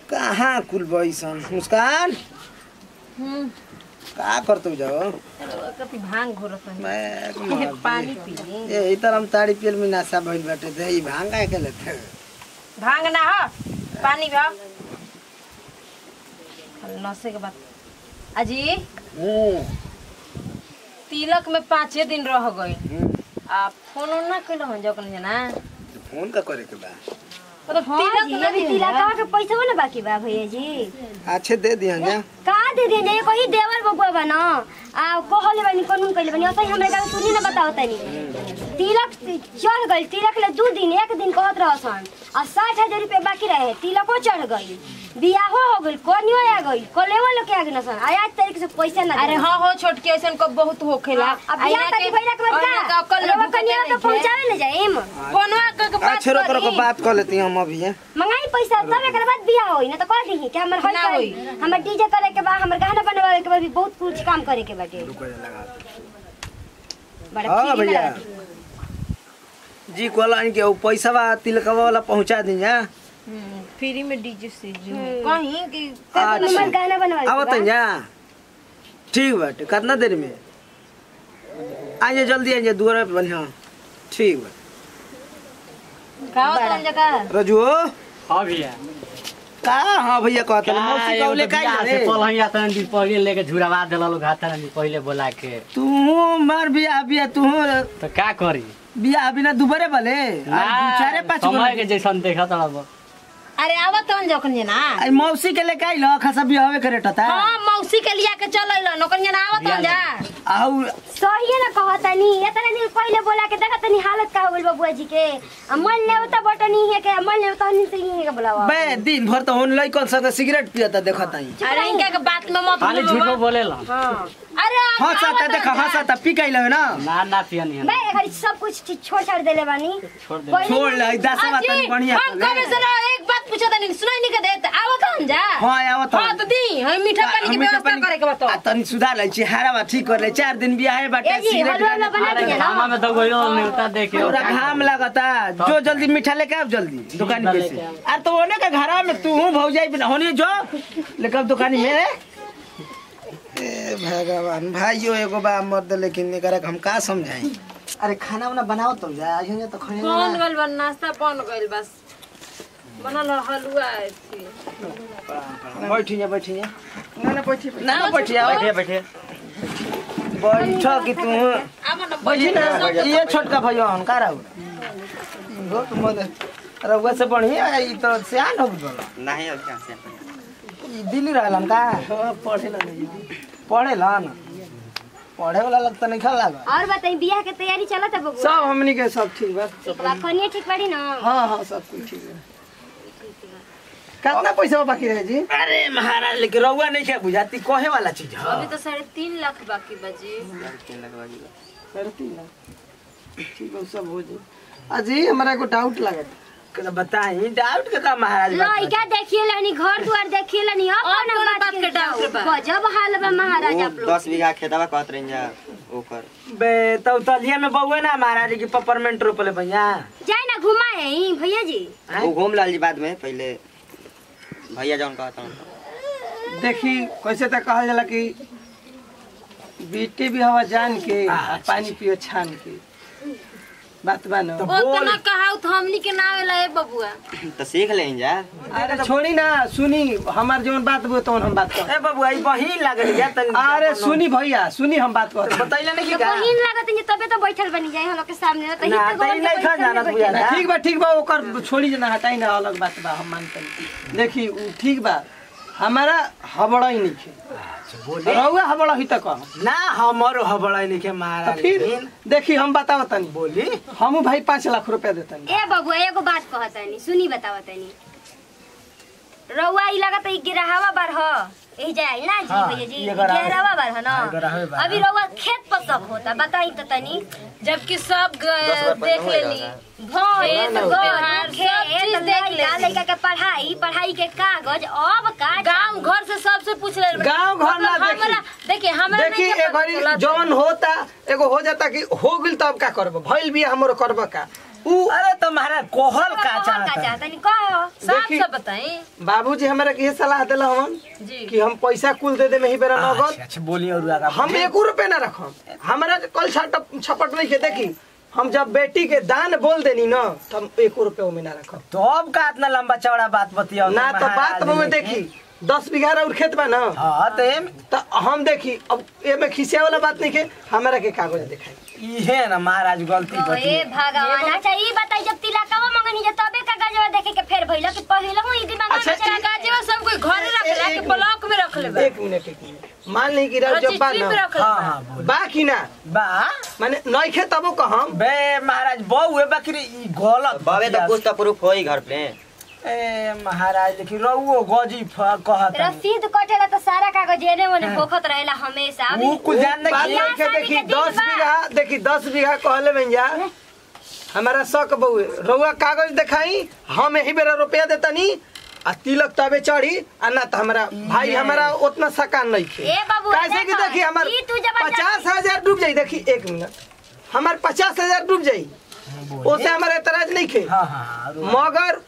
कहाँ कुल बैसन मुस्कान हम्म का करतौ जाओ कति भांग घोरत हन मैं पानी पी ली ए ई तरह हम ताड़ी पियल में नाशा भइल बाटे दे ई भांग काहे के लेते भांग ना हो पानी भी हो नसे के बाद अजी हम्म तिलक में पाँचे दिन रह गए हम्म। आ फोन उन ना कैलो हन जकन जना फोन का करे के बा मतलब हाँ तिलक जी, ना अभी दिया तिलकवा के पैसा ना बाकी बा भैया जी अच्छे दे दिया जा का दे दे जे कोई देवर बबुआ बा न आ कहले बानी कानून कइले बानी असै हमरा का सुनी ना बताओ तनी तिलक चढ़ गइल तिलक ले दू दिन एक दिन कहत रहसन आ साठ हजार रुपया बाकी रहे तिलको चढ़ गइल बियाहो हो गइल कनियो आ गइल कलेवा लोग के आ गइल सन आ आज तारीख से पैसा ना अरे हाँ हो छोटकी ऐसन को बहुत होखेला अब बियाह तारीख भइला के बाद का अरे कनिया तो पहुंचावे ले जाइम फोनवा क के बात अच्छे रो करो करी। बात कर लेती हम अभी हैं मंगाई पैसा तब एकर बाद बियाह होई ना तो कह दी कि हमर ना हल होई। हमर डीजे करे के बा हमर गाना बनवावे के बा भी बहुत कुछ काम करे के बाटे बड़ा हाँ फ्री भैया लगा जी कहला कि उ पैसा बा तिलकवा वाला पहुंचा दी जा हम्म, फ्री में डीजे से जो कहीं कि हमर गाना बनवावे के आवत बा। जा ठीक बाटे कितना देर में आइए जल्दी आइए दुआरा पे बढ़िया ठीक बा का होता जगह रजू हाँ भैया का हाँ भैया कहता का मौसी एगो कौले तो का बियाह से रे पलहिया तन दिन पहिले लेके झुरावा देला लोग हाथ दिन पहिले बोला के तू मार बिया बिया तू तो का करी बिया बिना दुबरे भले ना, दू चारे पाँच गो समय के जैसन देखा तड़ा अरे आवत हन जखन जना आई मौसी के लेके आइल खसा बिया हवे करे टता हाँ मौसी के लिया के चल अइलो नौकन जना आवत हन जा आउ सही ना कहतनी एतना दिन पहिले बोला के देखा तनी हालत का हो गइल बबुआ जी के आ मन ले त बटनी है के मन ले त से ही है के बोलावा बे दिन भर तो होन लइकन सब सिगरेट पियता देखत आई अरे इनका के बात में मत खाली बोलो झूठो बाबा। बोलेला हां अरे अब हंसता आवत हन देखा जा। हंसता पी के आइल ना ना ना पियनी है मैं घरी सब कुछ चीज छोड़ छाड़ देले बानी छोड़ दे पहिले छोड़ ले दसवा अजी, तनी बढ़िया हम कबे से ना एक बात पूछा तनी सुनाई नहीं के देत आवत हन जा हां आवत हाँ तो दी हम मीठा पानी की व्यवस्था करे के बताओ आ तनी सुधार ले छी हारावा ठीक कर ले चार दिन बियाह है बाटे ए जी, सिगरेट हलवा उलवा बना अरे दीजिए घामा ना में तो गोइलो नेवता देखे पूरा घाम लगता जो जल्दी मीठा लेके आओ जल्दी दुकान पे लेके से आओ। आ तो ओने का घरा में तू हूं भौजाई बिना होनी जो लेके आओ दुकान में ए भगवान भाइयों एगो बा मर्द लेकिन एकरा के हम का समझाई अरे खाना वाना बनाओ तो जा आइए तो खाने बन गइल बा नाश्ता बन गइल बस बनल हलवा थी बैठी जा बैठी जा ना ना बैठी ना ना बैठी जा बैठे बैठे बैठ कि तू अब न बैठी ना ये छोटका भैया हम का रहू हो तुम रउआ से बढ़िया ई तो सियान हो गइल नहीं अब कहाँ से ई दिल्ली रहलन का पढ़े ला पढ़े ला ना पढ़े वाला लगता नहीं खा लगा और बताई बियाह के तैयारी चलत है बबुआ सब हमनी के सब ठीक बा बा कनिया ठीक बाड़ी ना हाँ हाँ सब कुछ ठीक है कितना पैसा बाकी रहे जी अरे महाराज लेकिन रउआ नहीं क्या बुझाती कहे वाला चीज है अभी तो साढ़े तीन लाख बाकी बजी तीन लगवा दिया साढ़े तीन लाख ठीक है सब हो जाए अजी हमारा को डाउट लगत कदा बताई डाउट के का महाराज बात लइका देखिए लनी घर दुआर देखिए लनी अपन अपन बात बात के के डाउट डाउट बा। गजब हाल बा महाराज आप वो लोग दस बीघा खेतवा कहत रही जा ओकर बे तो तलिया में बउए ना महाराज की पपरमेंट रोपले भैया जाए ना घुमाए ही भैया जी वो घूम लाल जी बाद में पहले भैया जौन कहता हूँ देखी कैसे तो कहल जाला कि बेटे भी हवा जान के आ पानी पियो छान के बात बा न ओतना कहाउ तो हमनी के नावे ला ए बबुआ तो सीख ले जा अरे छोड़ी ना सुनी हमार जौन बात बो तो हम बात कर ए बबुआ ई बहिन लागल या तनी अरे सुनी भैया सुनी हम बात कर बतैले नहीं तो कि का बहिन लागत है तबे तो बैठल बनी जाए हम लोग के सामने तो ना, ही तो तो ई नहीं खा जाना बुझा था। ठीक बा ठीक बा ओकर छोड़ी ना हटाई ना अलग बात बा हम मानते देखी उ ठीक बा हमारा हबड़ा ही नहीं खे रहुआ हबड़ा ही तक ना हमरो हबड़ा नहीं के तो महाराज फिर लेकिन देखी हम बताओ तनी बोली हमू भाई पाँच लाख रुपया देतनी ए बबुआ एगो बात कहतनी सुनी बतावतनी रउआ ई लगत है गिरहावा बार ह ए जाए ना जी हाँ, भैया जी ये गरावे- गिरहावा बार ह ना हाँ, गरावे बार, अभी रउआ खेत पर सब होता बताई तो तनी जबकि सब ग- देख लेनी भैंस घर, बिहार सब खेत, चीज देख लड़का लेनी लड़का के पढ़ाई पढ़ाई के कागज अब का गांव घर से सबसे पूछ ले गाँव घर ना देखी। हमरा देखिए हमरा देखी नहीं के एक पता घड़ी चला। जौन होता एगो हो जाता कि हो गइल तब का करब भइल भी हमरो करब का ऊ अरे तुम्हारा कोहल का का चाहता चाहता नहीं कहो साफ देखी- सब बताई बाबूजी हमरा के ये सलाह देला हमन जी कि हम पैसा कुल दे दे में ही बेरा नगद अच्छा अच्छा बोलिए और आगा हम एक रुपए ना रखम हमारा कल छट छपट नहीं के देखी हम जब बेटी के दान बोल देनी ना तो हम एक रुपए में ना रखम तो अब का इतना लंबा चौड़ा बात बतिया ना तो बात में देखी दस बीघा और खेत बा ना हाँ तो एम तो हम देखी अब ए में खिसिया वाला बात नहीं के हमारा के कागज दिखाई इहे ना महाराज गलती ए बतिया भगवान अच्छा ई बताई जब तिलकवा मंगनी जे तबे का गजवा देखे के फेर भइल कि पहिले ही दिमाग अच्छा, में चला कागजवा सब कोई घरे रख ला के ब्लॉक में रख ले एक मिनट एक मिनट मान ली कि जब बा रजिस्ट्री में ना रख ले हाँ हाँ बोल बा कि ना बा माने नइखे तबो कहम बे महाराज बहु बकरी ई गलत बाबे तो बतिया। कुछ तो प्रूफ हो ही घर पे ए महाराज लेकिन रहुओ गजी फ- कहत रसीद कटेला तो सारा कागज एने ओने होखत रहेला हमेशा अभी ऊ कुल जान दे बात कि- बियाह नइखे शादी देखी के दिन दस बा। बीघा देखी दस बीघा कहले में जा हमारा शक बहुए रउआ कागज दिखाई हम यही बेरा रुपया देतनी आ तिलक तबे चढ़ी आ ना तो हमारा भाई हमारा उतना सकान नहीं खे ए बाबू, कैसे कि देखो, देखी हमार ई तू जबरदस्ती- पचास हजार डूब जाई देखी एक मिनट हमार पचास हजार डूब जाई ओसे हमारा एतराज नहीं खे हाँ हाँ और- मगर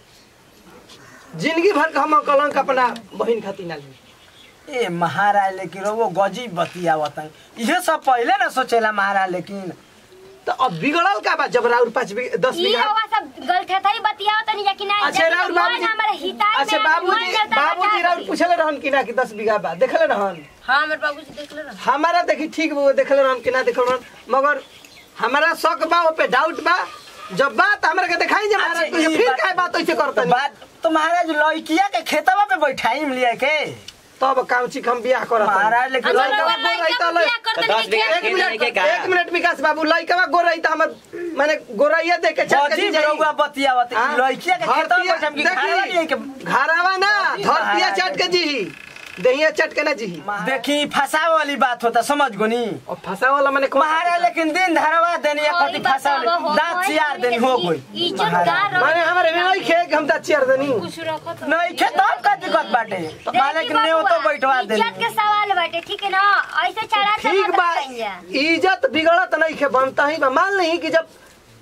जिंदगी भर का हम कलंक अपना बहन खातिर ना ली ए महाराज लेकिन रहुओ गजी बतिया बताई इहे सब पहले ना सोचेला महाराज लेकिन तो अब बिगड़ल का बा जब राउर पाँच बीघा दस ई बीघा होगा सब गलत है तई बतियाओ तनी जा कि ना अच्छा राउर बाबूजी हमारे हिताय अच्छा बाबूजी बाबूजी राउर पूछले रहन कि ना कि दस बीघा बा देखले रहन हाँ मेरे बाबूजी देख ले ना हमारा देखी ठीक बा देखले रहन कि ना देखले रहन मगर हमारा शक बा ओ पे डाउट बा जब बात हमरा के दिखाई जे महाराज अच्छा, तो ई फिर बात- काय बात ऐसे तो करतनी बात तो महाराज लड़किया के खेतवा पे बैठाई लिया के तब काम चिक हम बियाह करत महाराज लेकिन अच्छा, लड़का- रउआ लड़का तो बियाह कर तो देनी दस बीघा के एक खेत मिनट नहीं के का? एक मिनट विकास बाबू लइकवा गोरई त हमर माने गोरैया देख के चल गजी रहुआ बतिया बतिया हाँ? लड़किया के खेतवा पे बैठाई कि देखी, खाना नहीं के घरवा ना धरतिया चाट के जी दहिया चाट के ना जी देखी फसाव वाली बात होता समझ गोनी और फंसा वाला माने कौन महाराज लेकिन दिन धरवा देनी या कति फसाव दांत चियार देनी हो गई इज्जतदार माने हमारे में नहीं खे कि हम त चेयर देनी कुछ रखो तो नहीं खे तब का दिक्कत बाटे मालिक ने वो तो बैठवा देनी इज्जत के सवाल बाटे ठीक है ना ऐसे चढ़ा ठीक बा इज्जत बिगड़त नहीं खे बनता ही बा मान नहीं कि जब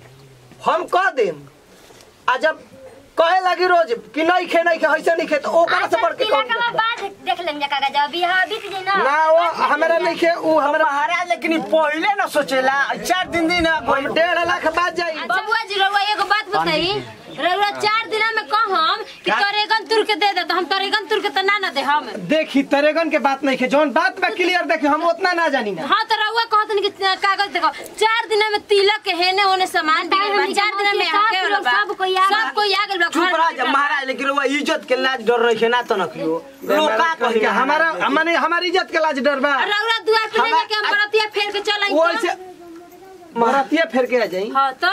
हम कह देम आ जब कहे लगी रोज कि नहीं खे नहीं खे ऐसे नहीं खे तो ओकरा से बढ़ के कौन तिलक देता? बाद देख लेंगे कागज अभी हाँ बीत जाए ना ना वो हमारा नहीं खे वो हमारा महाराज लेकिन ई पहले ना सोचेला चार दिन दिन हम डेढ़ लाख बाद जाई बबुआ जी रउआ एगो बात बताई रउआ चार दिना में कहम कि तोरेगन तुर के दे दे तो हम तोरेगन तुर के तो ना ना दे हम देखी तरेगन के बात नहीं खे जौन बात बा क्लियर देखी हम उतना ना जानी ना हाँ तो रउआ कहत कि कागज देखो चार दिना में तिलक के हेने होने सामान बिगड़ बा चार दिना में आके वाला बा सब कोई आ गइल। सब कोई आ गेल बा चुप घर रह जा महाराज लेकिन वो इज्जत के लाज डर रही है ना तो नकियो लोग का कही हमारा हमारे हमारी इज्जत के लाज डर बा रउरा दुआ पे ले हमा- जाके हम बरतिया फेर के चल वो ऐसे मरतिया फेर के आ जाई हाँ तो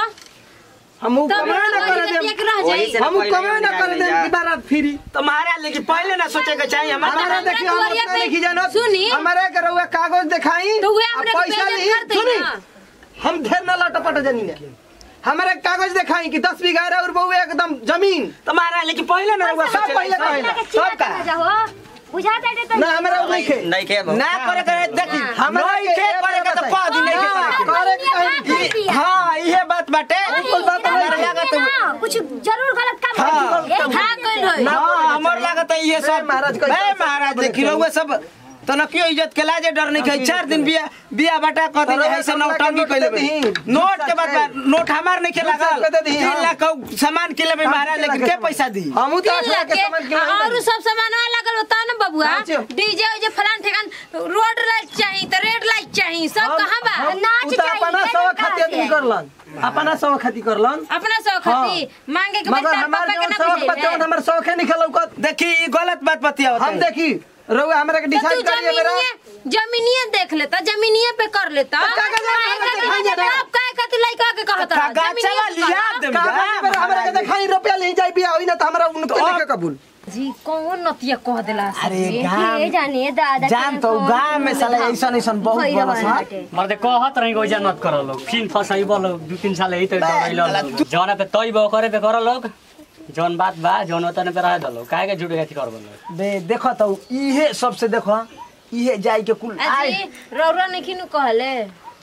हम उ तब कमाए ना रउआ करे के देम एक रह वही जाई से हम उ पहले कमाए ना निकाल करे देम जा। की बारात फ्री तो महाराज लेकिन पहले ना सोचे के चाहिए हमारा हमारा हमरा देखियो हम दुआरिया उतना पे- नहीं जानत सुनी। हमारे के रउआ कागज दिखाई तो उहे आ हमरे के पैसा बेइज्जत ली करतई सुनी ना। हम ढेर ना लटपट जानी ना हमारे कागज दिखाई कि दस बीघा और बहु एकदम जमीन तो महाराज लेकिन पहले ना हुआ सब पहले कहेला सब का बुझाता है तो ना हमारा उ नहीं खे नहीं के ना करे करे देखी हमरा नहीं के के एक करे के तो बताई। कह दी नहीं के करे के। करे के कहीं ई- हाँ ये बात बाटे बिल्कुल बात हमारे नहीं। लागत है- कुछ जरूर गलत काम हाँ। कर दिए। भाग गइल होई हाँ हमार लागत है ये सब महाराज का बे इज्जत महाराज सब देखी रहुआ सब तो न क्यों इज्जत के लाजे डर नहीं कही चार दिन बिया बिया बटा कह दी अरे ऐसे हमरा के नौटंकी नोट कैले दे दही। नोट के बाद दू नोट हमार नहीं खेला दू सौ दे दही, तीन हाँ। लाख का सामान के लिए महाराज लेकिन के पैसा दी हम उ तो तीन आठ लाख लाख के के सामान के और सब सामानवा लगल होता ना बबुआ हाँ, जो। डीजे उजे फलान ठेकान रोड लाइट चाहिए तो रेड लाइट चाहिए सब कहाँ बा नाच उ तो चाहिए, अपना ये सवा लोग खाती कहाँ आदमी से? करलन अपना सवा खाती करलन अपना शौक खाती मांगे के मगर बेटा हमार पापा के जौन ना शौक बा बुझाइले। जौन हमर शौक है नहीं खेलौकत देखी ई गलत बात बतिया हम देखी रउआ हमरा के तो तू डिसाइड करिए मेरा जमीनिए जमीनिए देख लेता जमीनिए पे कर लेता तो कागज वाला काहे हमरा खातिर- दिखाई दे रहा। आप काहे खातिर लइका के कहत रहा? कागजवा जमीनिए पे लिया कहा। दे कागज पर हमरा के देखाई रुपया ले जाई बिया होई ना त हमरा उनके तो नहीं के कबूल जी कौन नतिया कह देला से अरे जी? गाँव ये जानिए दादा जान तो गाँव में साला ऐसा ऐसा बहुत भइल बड़ा सा बाटे। मर्दे कहत रही ओइजा नत कर लोग फिन फसाई बोल दू तीन साल यही तो डरैल जौना पे तई बो करे पे कर लोग जौन बात बा जौन होता पे रह दलो काहे के झूठे गाती कर बोल बे देखो तो इहे सबसे देखो इहे जाई के कुल अजी आए रौरा नहीं खिनु कहले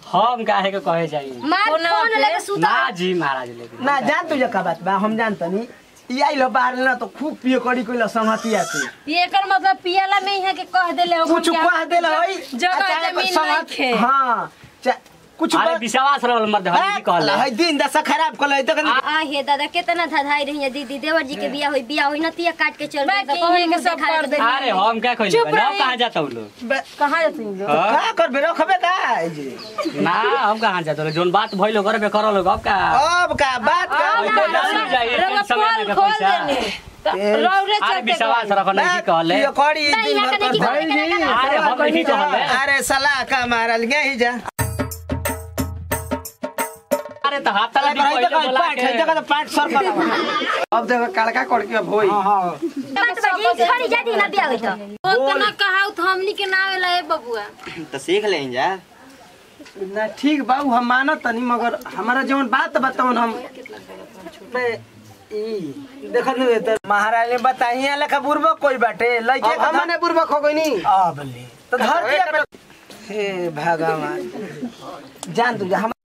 हम काहे के कहे चाहिए मार फोन फोन पे? लेके सुता ना जी महाराज लेकिन ना जान तुझे का बात बा हम जानतनी ई आइलो बाहर ना तो खूब पियो करी कोइला संगतिया से ये एकर मतलब पियाला में यहाँ के कह देले हो कुछ कह देला होई जगह अचानक जमीन संगत- नहीं खे। हाँ चा- कुछ अरे बात- विश्वास रहल मत हरी जी कहले है दिन दशा खराब कल तो कनी आ हे दादा कितना धधाई रही है दीदी देवर जी के बिया हुई बिया हुई नतिया काट के चल बाकी गई, तो कौन ये के मुंह सब दिखाई कर दे? दे। अरे हम क्या कहले चुप ना रही। कहाँ जाता हूँ लोग कहाँ जाती हो हाँ? का करबे रखबे का है जी ना हम कहाँ जाता लोग जोन बात भइलो करे करो लोग अब का अब का बात का अब अब ना, का जान जाइए, रउआ समय पोल लगे खोल पैसा। देने त रौरे अरे चलते विश्वास गए। रख नहीं कहले पियो करी नहीं, दिन यहाँ भर का नहीं कर- कि- भाई जी, अरे हम नहीं कहले अरे सलाह का मारल गया ही जा अरे तो हाथ तला अरे भाई पहिले तो बोला पाँच है जगह तो पाँच सौ का अब देखो कड़का कड़की अब होई बात बाजी खड़ी जाती ना बिया हुई तो उतना कहा तो हमनी के नाम ला बबुआ तो सीख ले जा ना ठीक बाबू हम मानत तनी मगर हमारा जवन बात बतावन हम बे, ई देखो नहीं तो महाराज ने बताइए लेखा बुरबो कोई बाटे लइके अब हमने बुर्बक हो गई नी अब ले तो धरती पे हे भगवान जान तू जा हम